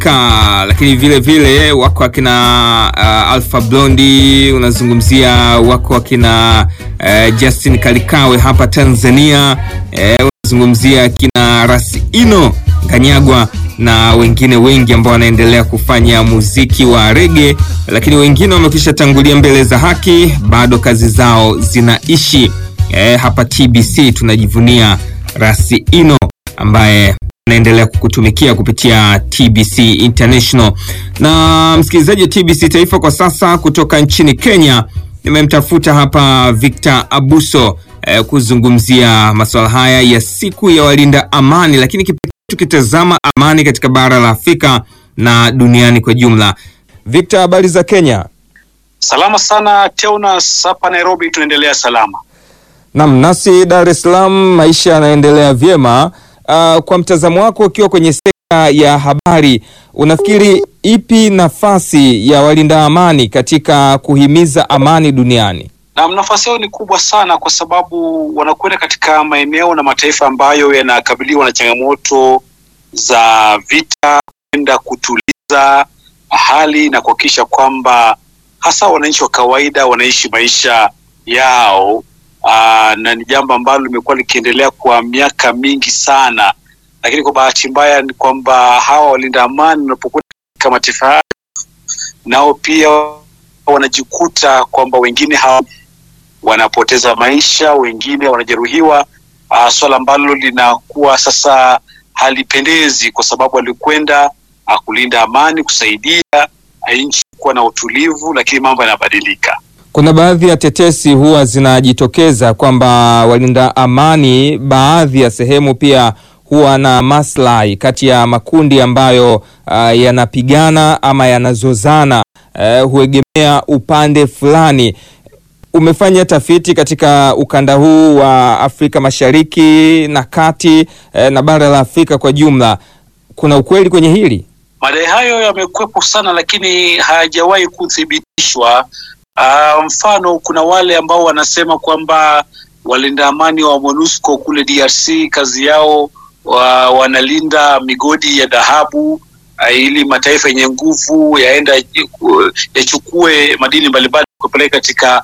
Ka, lakini vile vile wako akina uh, Alpha Blondi, unazungumzia wako akina uh, Justin Kalikawe hapa Tanzania uh, unazungumzia akina Rasino Kanyagwa na wengine wengi ambao wanaendelea kufanya muziki wa rege, lakini wengine wamekwisha tangulia mbele za haki, bado kazi zao zinaishi. Uh, hapa TBC tunajivunia Rasino ambaye naendelea kukutumikia kupitia TBC International. Na msikilizaji wa TBC Taifa kwa sasa kutoka nchini Kenya, nimemtafuta hapa Victor Abuso eh, kuzungumzia masuala haya ya siku ya walinda amani, lakini kipekee tukitazama amani katika bara la Afrika na duniani kwa jumla. Victor, habari za Kenya? Salama sana Teonas, hapa Nairobi tunaendelea salama. Naam, nasi Dar es Salaam maisha yanaendelea vyema. Uh, kwa mtazamo wako ukiwa kwenye sekta ya habari, unafikiri ipi nafasi ya walinda amani katika kuhimiza amani duniani? Na nafasi yao ni kubwa sana, kwa sababu wanakwenda katika maeneo na mataifa ambayo yanakabiliwa na changamoto za vita, kwenda kutuliza hali na kuhakikisha kwamba hasa wananchi wa kawaida wanaishi maisha yao. Aa, na ni jambo ambalo limekuwa likiendelea kwa miaka mingi sana, lakini kwa bahati mbaya ni kwamba hawa walinda amani wanapokuwa katika mataifa hayo, nao pia wanajikuta kwamba wengine hawa wanapoteza maisha, wengine wanajeruhiwa, swala ambalo linakuwa sasa halipendezi, kwa sababu alikwenda kulinda amani, kusaidia nchi kuwa na utulivu, lakini mambo yanabadilika. Kuna baadhi ya tetesi huwa zinajitokeza kwamba walinda amani baadhi ya sehemu pia huwa na maslahi kati ya makundi ambayo uh, yanapigana ama yanazozana, uh, huegemea upande fulani. Umefanya tafiti katika ukanda huu wa Afrika Mashariki na Kati, uh, na bara la Afrika kwa jumla, kuna ukweli kwenye hili? Madai hayo yamekwepo sana, lakini hayajawahi kuthibitishwa. Uh, mfano kuna wale ambao wanasema kwamba walinda amani wa MONUSCO kule DRC kazi yao wa, wanalinda migodi ya dhahabu uh, ili mataifa yenye nguvu yaenda yachukue madini mbalimbali kupeleka katika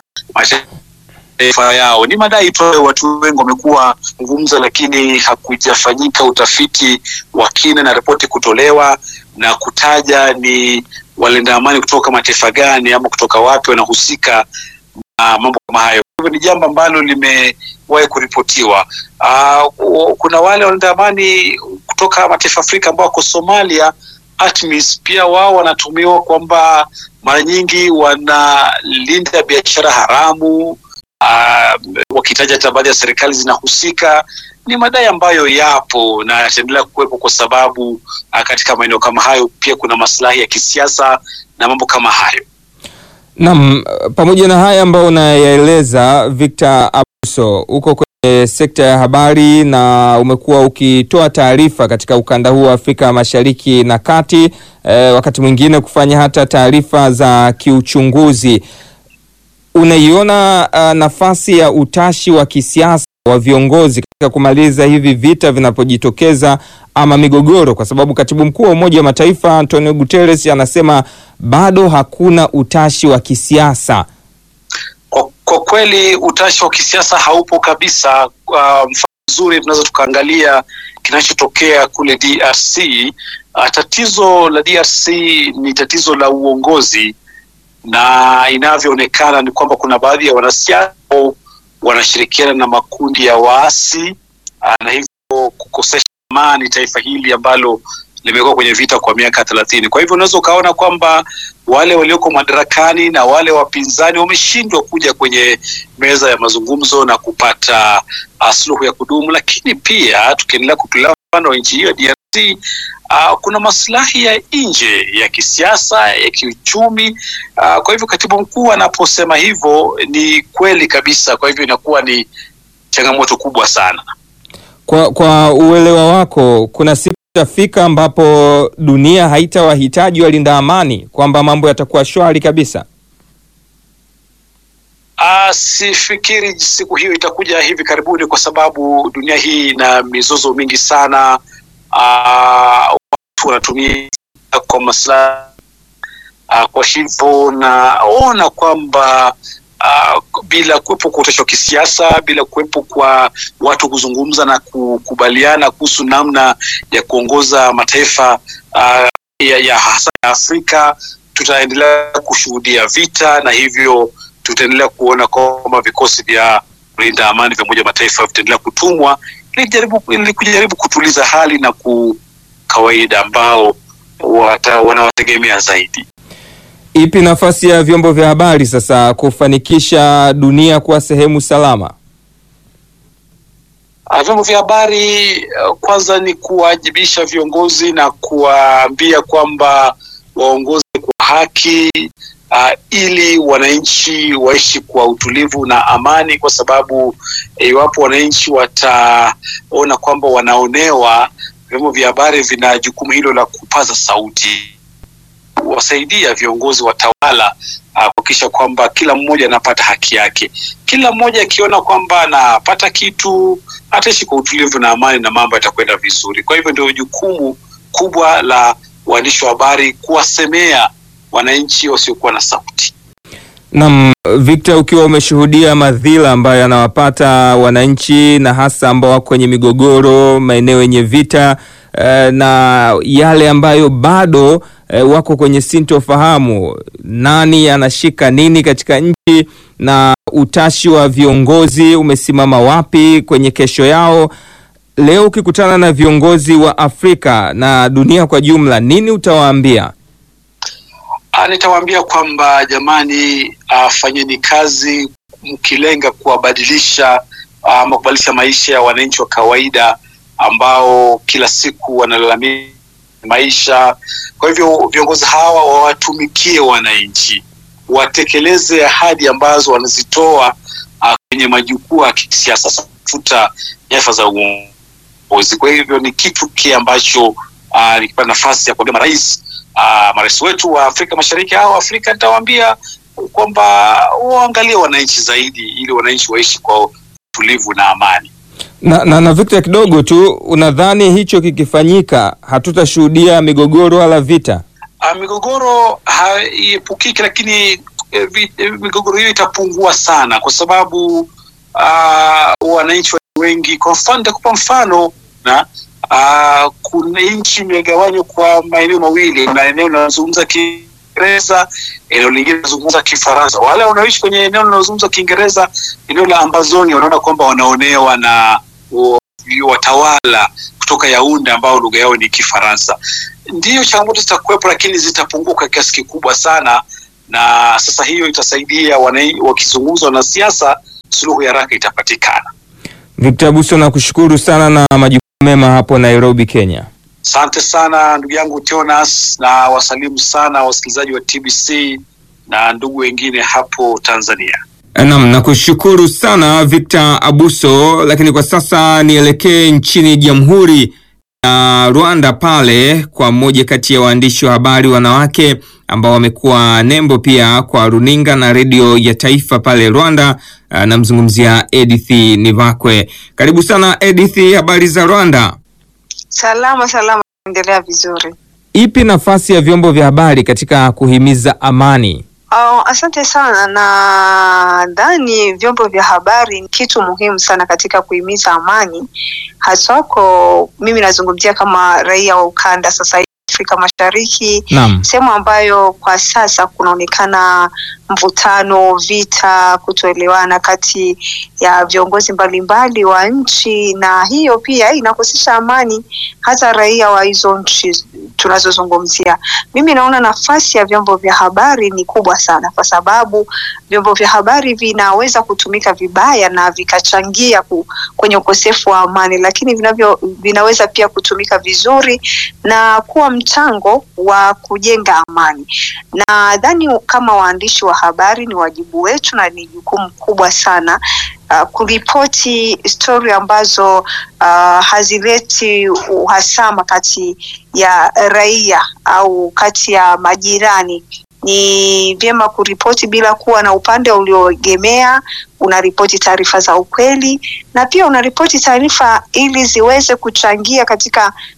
mataifa yao. Ni madai tu, watu wengi wamekuwa zungumza, lakini hakujafanyika utafiti wa kina na ripoti kutolewa na kutaja ni walinda amani kutoka mataifa gani ama kutoka wapi wanahusika na mambo kama hayo. Kwa hivyo ni jambo ambalo limewahi kuripotiwa. Uh, kuna wale walinda amani kutoka mataifa Afrika ambao wako Somalia, ATMIS, pia wao wanatumiwa kwamba mara nyingi wanalinda biashara haramu, uh, wakitaja hata baadhi ya serikali zinahusika ni madai ambayo yapo na yataendelea kuwepo kwa sababu uh, katika maeneo kama hayo pia kuna maslahi ya kisiasa na mambo kama hayo. Naam, pamoja na haya ambayo unayaeleza Victor Abuso, uko kwenye sekta ya habari na umekuwa ukitoa taarifa katika ukanda huu wa Afrika Mashariki na Kati, eh, wakati mwingine kufanya hata taarifa za kiuchunguzi. Unaiona uh, nafasi ya utashi wa kisiasa wa viongozi katika kumaliza hivi vita vinapojitokeza ama migogoro, kwa sababu katibu mkuu wa Umoja wa Mataifa Antonio Guterres anasema bado hakuna utashi wa kisiasa. Kwa, kwa kweli utashi wa kisiasa haupo kabisa. Uh, mfano mzuri tunaweza tukaangalia kinachotokea kule DRC. Uh, tatizo la DRC ni tatizo la uongozi, na inavyoonekana ni kwamba kuna baadhi ya wanasiasa wanashirikiana na makundi ya waasi na hivyo kukosesha amani taifa hili ambalo limekuwa kwenye vita kwa miaka thelathini. Kwa hivyo unaweza ukaona kwamba wale walioko madarakani na wale wapinzani wameshindwa kuja kwenye meza ya mazungumzo na kupata uh, suluhu ya kudumu. Lakini pia tukiendelea kutolea mfano wa nchi hiyo DRC, uh, kuna maslahi ya nje ya kisiasa, ya kiuchumi. Uh, kwa hivyo katibu mkuu anaposema hivyo ni kweli kabisa. Kwa hivyo inakuwa ni changamoto kubwa sana. Kwa, kwa uelewa wako, kuna siku itafika ambapo dunia haitawahitaji walinda amani, kwamba mambo yatakuwa shwari kabisa? Uh, sifikiri siku hiyo itakuja hivi karibuni, kwa sababu dunia hii ina mizozo mingi sana. Uh, watu wanatumia kwa maslahi uh, kwa hivyo naona kwamba uh, bila kuwepo kwa utashi wa kisiasa, bila kuwepo kwa watu kuzungumza na kukubaliana kuhusu namna ya kuongoza mataifa uh, ya, ya hasa ya Afrika, tutaendelea kushuhudia vita na hivyo tutaendelea kuona kwamba vikosi vya kulinda amani vya Umoja wa Mataifa vitaendelea kutumwa ili jaribu, ili kujaribu kutuliza hali na ku kawaida ambao wata, wanawategemea zaidi. Ipi nafasi ya vyombo vya habari sasa kufanikisha dunia kuwa sehemu salama? Uh, vyombo vya habari uh, kwanza ni kuwajibisha viongozi na kuwaambia kwamba waongoze kwa haki uh, ili wananchi waishi kwa utulivu na amani, kwa sababu iwapo wananchi wataona kwamba wanaonewa, vyombo vya habari vina jukumu hilo la kupaza sauti, wasaidia viongozi watawala kuhakikisha kwamba kila mmoja anapata haki yake. Kila mmoja akiona kwamba anapata kitu ataishi kwa utulivu na amani na mambo yatakwenda vizuri. Kwa hivyo ndio jukumu kubwa la waandishi wa habari kuwasemea wananchi wasiokuwa na sauti. Naam, Victor, ukiwa umeshuhudia madhila ambayo yanawapata wananchi na hasa ambao wako kwenye migogoro, maeneo yenye vita eh, na yale ambayo bado eh, wako kwenye sintofahamu, nani anashika nini katika nchi na utashi wa viongozi umesimama wapi kwenye kesho yao. Leo ukikutana na viongozi wa Afrika na dunia kwa jumla, nini utawaambia? Nitawaambia kwamba jamani, uh, fanyeni kazi mkilenga kuwabadilisha ama uh, kubadilisha maisha ya wananchi wa kawaida ambao kila siku wanalalamika maisha. Kwa hivyo viongozi hawa wawatumikie wananchi, watekeleze ahadi ambazo wanazitoa uh, kwenye majukwaa ya kisiasa, tafuta nyadhifa za uongozi. Kwa hivyo ni kitu kile ambacho uh, nikipata nafasi ya kuambia marais uh, marais wetu wa Afrika Mashariki au Afrika, nitawaambia kwamba waangalie wananchi zaidi, ili wananchi waishi kwa utulivu na amani. Na, na, na Victor, kidogo tu, unadhani hicho kikifanyika hatutashuhudia migogoro wala vita? Uh, migogoro haiepukiki, lakini eh, vi, eh, migogoro hiyo itapungua sana kwa sababu uh, wananchi wengi, kwa mfano nitakupa mfano na uh, kuna nchi imegawanywa kwa maeneo mawili, na eneo linalozungumza Kiingereza, eneo lingine linazungumza Kifaransa. Wale wanaoishi kwenye eneo linalozungumza Kiingereza, eneo la Ambazonia, wanaona kwamba wanaonewa na watawala kutoka Yaunde ambao lugha yao ni Kifaransa. Ndiyo changamoto zitakuwepo, lakini zitapungua kwa kiasi kikubwa sana, na sasa hiyo itasaidia wakizungumza wanasiasa, suluhu ya haraka itapatikana. Victor Abuso, nakushukuru sana na majukumu mema hapo Nairobi, Kenya. Asante sana ndugu yangu Jonas, na wasalimu sana wasikilizaji wa TBC na ndugu wengine hapo Tanzania. Naam, nakushukuru sana Victor Abuso, lakini kwa sasa nielekee nchini Jamhuri ya Rwanda pale kwa mmoja kati ya waandishi wa habari wanawake ambao wamekuwa nembo pia kwa runinga na redio ya taifa pale Rwanda. Namzungumzia Edith Nivakwe. Karibu sana Edith, habari za Rwanda? Salama salama, endelea vizuri. Ipi nafasi ya vyombo vya habari katika kuhimiza amani? Oh, asante sana. Nadhani vyombo vya habari ni kitu muhimu sana katika kuhimiza amani, haswa kwa mimi nazungumzia kama raia wa ukanda sasa Afrika Mashariki, sehemu ambayo kwa sasa kunaonekana mvutano, vita, kutoelewana kati ya viongozi mbalimbali wa nchi, na hiyo pia inakosesha amani hata raia wa hizo nchi tunazozungumzia. Mimi naona nafasi ya vyombo vya habari ni kubwa sana, kwa sababu vyombo vya habari vinaweza kutumika vibaya na vikachangia ku, kwenye ukosefu wa amani, lakini vinavyo vinaweza pia kutumika vizuri na kuwa mchango wa kujenga amani. Nadhani kama waandishi wa habari ni wajibu wetu na ni jukumu kubwa sana uh, kuripoti stori ambazo uh, hazileti uhasama kati ya raia au kati ya majirani. Ni vyema kuripoti bila kuwa na upande ulioegemea. Unaripoti taarifa za ukweli na pia unaripoti taarifa ili ziweze kuchangia katika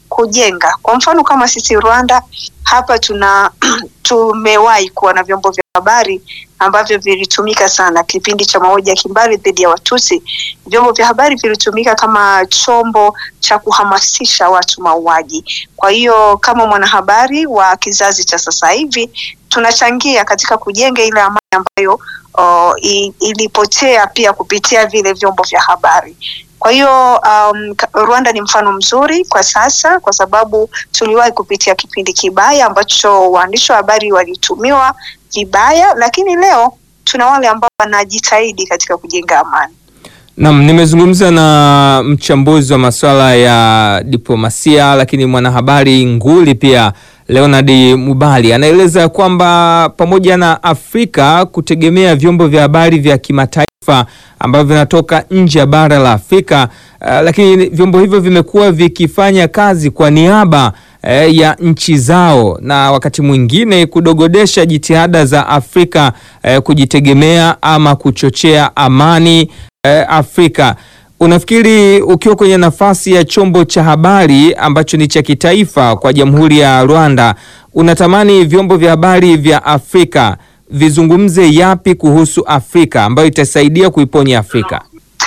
kujenga. Kwa mfano kama sisi Rwanda hapa tuna tumewahi kuwa na vyombo vya habari ambavyo vilitumika sana kipindi cha mauaji ya kimbari dhidi ya Watusi. Vyombo vya habari vilitumika kama chombo cha kuhamasisha watu mauaji. Kwa hiyo kama mwanahabari wa kizazi cha sasa hivi tunachangia katika kujenga ile amani ambayo uh, ilipotea pia kupitia vile vyombo vya habari. Kwa hiyo um, Rwanda ni mfano mzuri kwa sasa, kwa sababu tuliwahi kupitia kipindi kibaya ambacho waandishi wa habari walitumiwa vibaya, lakini leo tuna wale ambao wanajitahidi katika kujenga amani. Naam, nimezungumza na mchambuzi wa masuala ya diplomasia lakini mwanahabari nguli pia Leonard Mubali anaeleza kwamba pamoja na Afrika kutegemea vyombo vya habari vya kimataifa ambavyo vinatoka nje ya bara la Afrika, uh, lakini vyombo hivyo vimekuwa vikifanya kazi kwa niaba uh, ya nchi zao na wakati mwingine kudogodesha jitihada za Afrika uh, kujitegemea ama kuchochea amani uh, Afrika. Unafikiri ukiwa kwenye nafasi ya chombo cha habari ambacho ni cha kitaifa kwa Jamhuri ya Rwanda, unatamani vyombo vya habari vya Afrika vizungumze yapi kuhusu Afrika ambayo itasaidia kuiponya Afrika?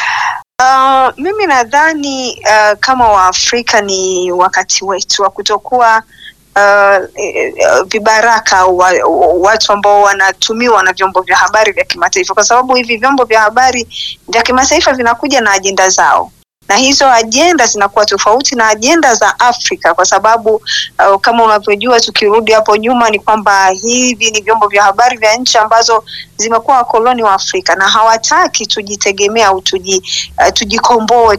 Uh, mimi nadhani uh, kama Waafrika ni wakati wetu wa kutokuwa uh, vibaraka wa, watu ambao wanatumiwa na vyombo vya habari vya kimataifa, kwa sababu hivi vyombo vya habari vya kimataifa vinakuja na ajenda zao na hizo ajenda zinakuwa tofauti na ajenda za Afrika kwa sababu uh, kama unavyojua, tukirudi hapo nyuma ni kwamba hivi ni vyombo vya habari vya nchi ambazo zimekuwa wakoloni wa Afrika na hawataki tujitegemea au tuji, uh, tujikomboe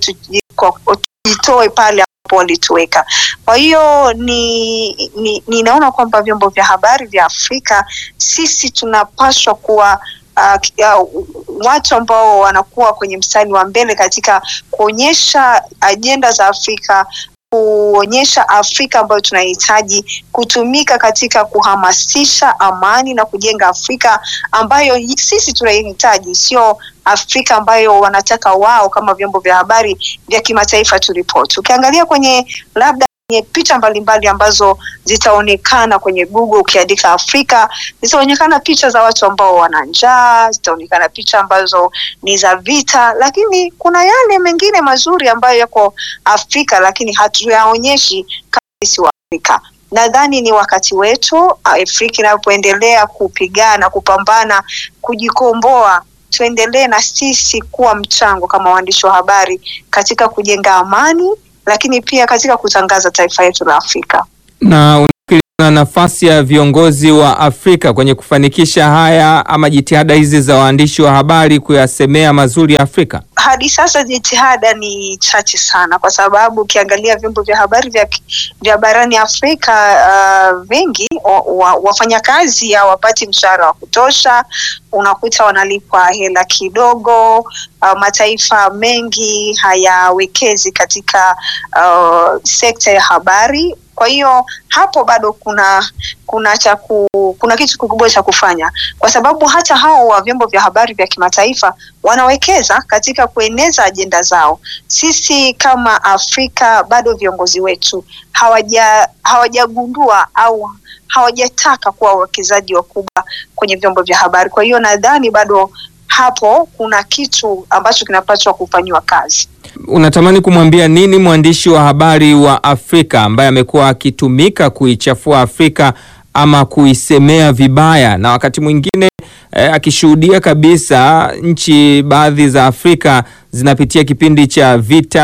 tujitoe pale ambapo walituweka. Kwa hiyo ni, ni, ninaona kwamba vyombo vya habari vya Afrika sisi tunapaswa kuwa Uh, uh, watu ambao wanakuwa kwenye mstari wa mbele katika kuonyesha ajenda za Afrika, kuonyesha Afrika ambayo tunahitaji kutumika katika kuhamasisha amani na kujenga Afrika ambayo sisi tunaihitaji, sio Afrika ambayo wanataka wao kama vyombo vya habari vya kimataifa turipoti. Ukiangalia kwenye labda kwenye picha mbalimbali ambazo zitaonekana kwenye Google ukiandika Afrika, zitaonekana picha za watu ambao wana njaa, zitaonekana picha ambazo ni za vita, lakini kuna yale mengine mazuri ambayo yako Afrika, lakini hatuyaonyeshi kama sisi wa Afrika. Nadhani ni wakati wetu Afrika inapoendelea kupigana, kupambana, kujikomboa tuendelee na sisi kuwa mchango kama waandishi wa habari katika kujenga amani lakini pia katika kutangaza taifa yetu la Afrika. Na unafikiri na nafasi ya viongozi wa Afrika kwenye kufanikisha haya ama jitihada hizi za waandishi wa habari kuyasemea mazuri ya Afrika? Hadi sasa jitihada ni chache sana, kwa sababu ukiangalia vyombo vya habari vya, vya barani Afrika uh, vingi wa, wafanyakazi hawapati mshahara wa kutosha, unakuta wanalipwa hela kidogo. Uh, mataifa mengi hayawekezi katika uh, sekta ya habari kwa hiyo hapo bado kuna kuna cha kuna kitu kikubwa cha kufanya, kwa sababu hata hao wa vyombo vya habari vya kimataifa wanawekeza katika kueneza ajenda zao. Sisi kama Afrika bado viongozi wetu hawaja hawajagundua au hawajataka kuwa wawekezaji wakubwa kwenye vyombo vya habari. Kwa hiyo nadhani bado hapo kuna kitu ambacho kinapaswa kufanyiwa kazi. Unatamani kumwambia nini mwandishi wa habari wa Afrika ambaye amekuwa akitumika kuichafua Afrika ama kuisemea vibaya na wakati mwingine eh, akishuhudia kabisa nchi baadhi za Afrika zinapitia kipindi cha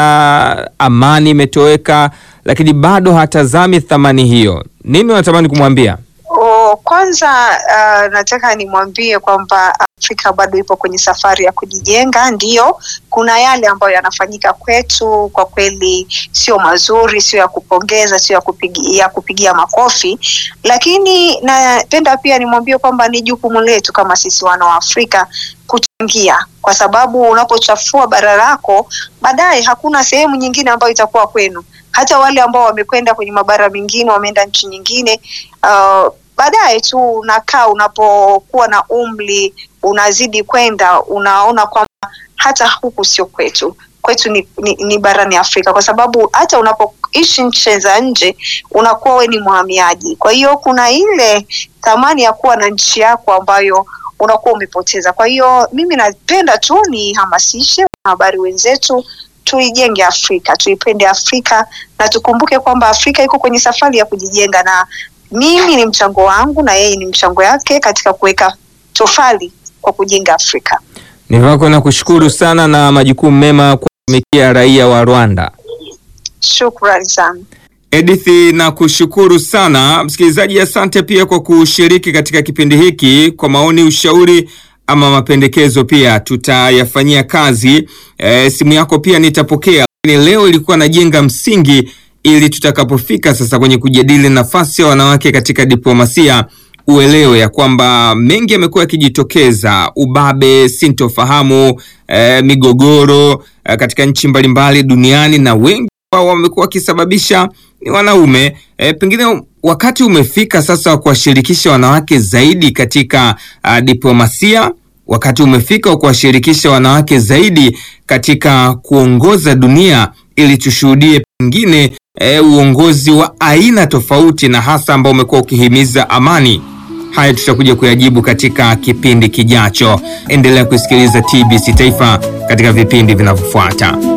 vita, amani imetoweka, lakini bado hatazami thamani hiyo. Nini unatamani kumwambia? O, kwanza uh, nataka nimwambie kwamba Afrika bado ipo kwenye safari ya kujijenga. Ndiyo, kuna yale ambayo yanafanyika kwetu kwa kweli sio mazuri, sio ya kupongeza, sio ya kupigia, ya kupigia makofi, lakini napenda pia nimwambie kwamba ni jukumu letu kama sisi wana wa Afrika kuchangia, kwa sababu unapochafua bara lako, baadaye hakuna sehemu nyingine ambayo itakuwa kwenu. Hata wale ambao wamekwenda kwenye mabara mengine, wameenda nchi nyingine uh, baadaye tu unakaa, unapokuwa na umri unazidi kwenda, unaona kwamba hata huku sio kwetu. kwetu ni, ni, ni barani Afrika, kwa sababu hata unapoishi nchi za nje unakuwa we ni mhamiaji. Kwa hiyo kuna ile thamani ya kuwa na nchi yako ambayo unakuwa umepoteza. Kwa hiyo mimi napenda tu nihamasishe wanahabari wenzetu tuijenge Afrika, tuipende Afrika na tukumbuke kwamba Afrika iko kwenye safari ya kujijenga, na mimi ni mchango wangu na yeye ni mchango yake katika kuweka tofali kwa kujenga Afrika. Nivako na kushukuru sana na majukumu mema kwa kutumikia raia wa Rwanda. Shukrani sana. Edith, na kushukuru sana msikilizaji. Asante pia kwa kushiriki katika kipindi hiki. Kwa maoni, ushauri ama mapendekezo pia tutayafanyia kazi. E, simu yako pia nitapokea, lakini leo ilikuwa najenga msingi ili tutakapofika sasa kwenye kujadili nafasi ya wanawake katika diplomasia uelewe ya kwamba mengi yamekuwa yakijitokeza: ubabe, sintofahamu, e, migogoro e, katika nchi mbalimbali duniani na wengi ambao wamekuwa wakisababisha ni wanaume. E, pengine wakati umefika sasa wa kuwashirikisha wanawake zaidi katika uh, diplomasia. Wakati umefika wa kuwashirikisha wanawake zaidi katika kuongoza dunia ili tushuhudie pengine e, uongozi wa aina tofauti na hasa ambao umekuwa ukihimiza amani. Haya tutakuja kuyajibu katika kipindi kijacho. Endelea kusikiliza TBC Taifa katika vipindi vinavyofuata.